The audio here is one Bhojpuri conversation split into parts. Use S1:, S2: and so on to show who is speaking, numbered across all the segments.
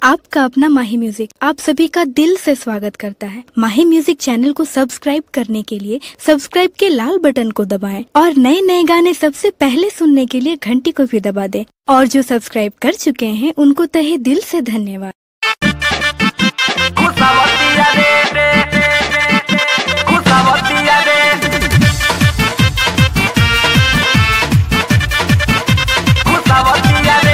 S1: आपका अपना माही म्यूजिक आप सभी का दिल से स्वागत करता है माही म्यूजिक चैनल को सब्सक्राइब करने के लिए सब्सक्राइब के लाल बटन को दबाएं और नए नए गाने सबसे पहले सुनने के लिए घंटी को भी दबा दें और जो सब्सक्राइब कर चुके हैं उनको तहे दिल से धन्यवाद
S2: Kusawatia re re re re Kusawatia re Kusawatia re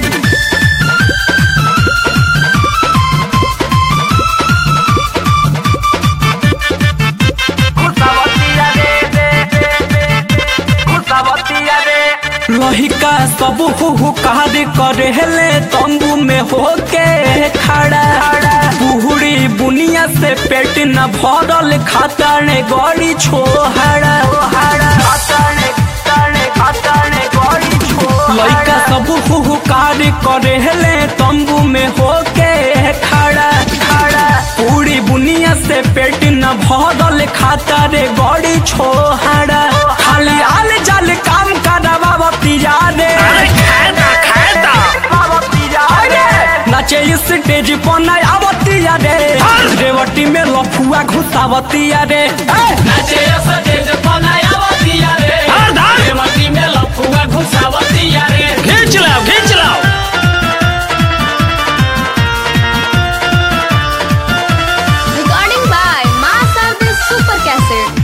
S2: Kusawatia re re re Kusawatia re
S3: लहिका सब हुहुकार करे ले तंबू में होके खड़ा बुहड़ी बुनिया से पेट न भरल खाता ने गड़ी छोहड़ा लइका सब हुहुकार करे ले तंबू में होके खड़ा पूरी बुनिया से पेट न भरल खाता रे गड़ी छोहड़ा खाली आल जाल काम करवावती जा रे नाचे स्टेज पर न आवती रे रेवटी में लफुआ घुसावती रे
S4: नाचे स्टेज पर नया बतिया रे रेवती में लफुआ घुसावतिया रे
S3: खींच लाओ खींच लाओ
S5: Recording by Master the Super Cassette.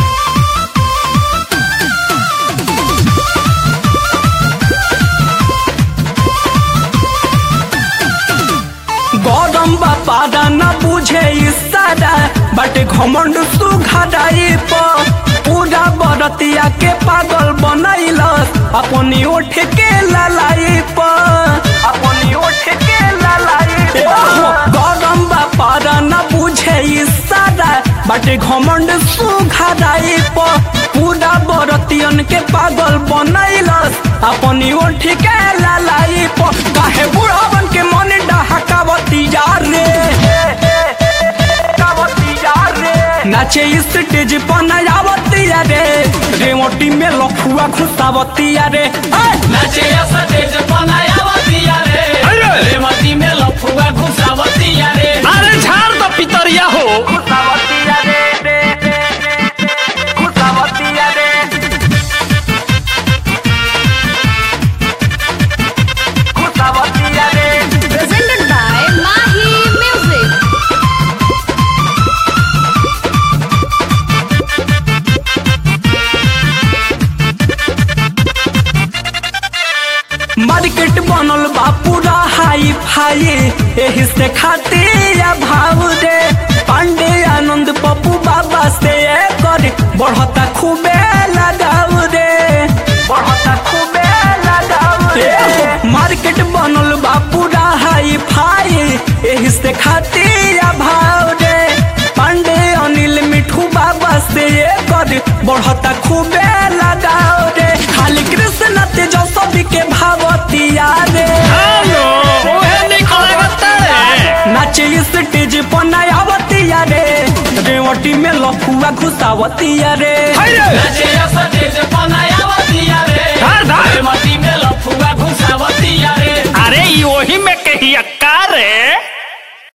S3: गौरम बापादा न बुझे इशारा बट घमंड सुघाई पर पूरा बरतिया के पागल बनैलस अपनी ओठ के ललाई पर अपनी ओठ के ललाई गौरम बापादा न बुझे इशारा बट घमंड सुघाई पर पूरा बरतियन के पागल बनैलस अपनी ओठ के ललाई पर काहे बुढ़ावन के मन डहकावती जा रे नाचे स्टेज पर नयावती रे रेवटी में लखुआ घुसावती रे
S4: नाचे स्टेज पर नया बतिया रे रेवती में लफुआ घुसावतिया रे
S3: अरे झाड़ तो पितरिया हो
S5: Presented by Mahi Music.
S3: Market बनल बा पूरा हाई फाई एही से खाते या भाव दे पांडे आनंद पप्पू बाबा से कर बढ़ता खूबे लगाव रे बढ़ता खूबे लगाव रे मार्केट बनल बा पूरा हाई फाई एही से खाते या भाव दे पांडे अनिल मिठू बाबा से कर बढ़ता खूबे लगाव रे खाली कृष्ण तेजस्वी के भावतिया रे नाचे स्टेज पर नयावतिया रे रेवटी में लफुआ घुसावतिया रे
S4: नाचे स्टेज पर नया बतिया रे रेवती में लफुआ घुसावतिया रे
S6: अरे वही में कही अक्का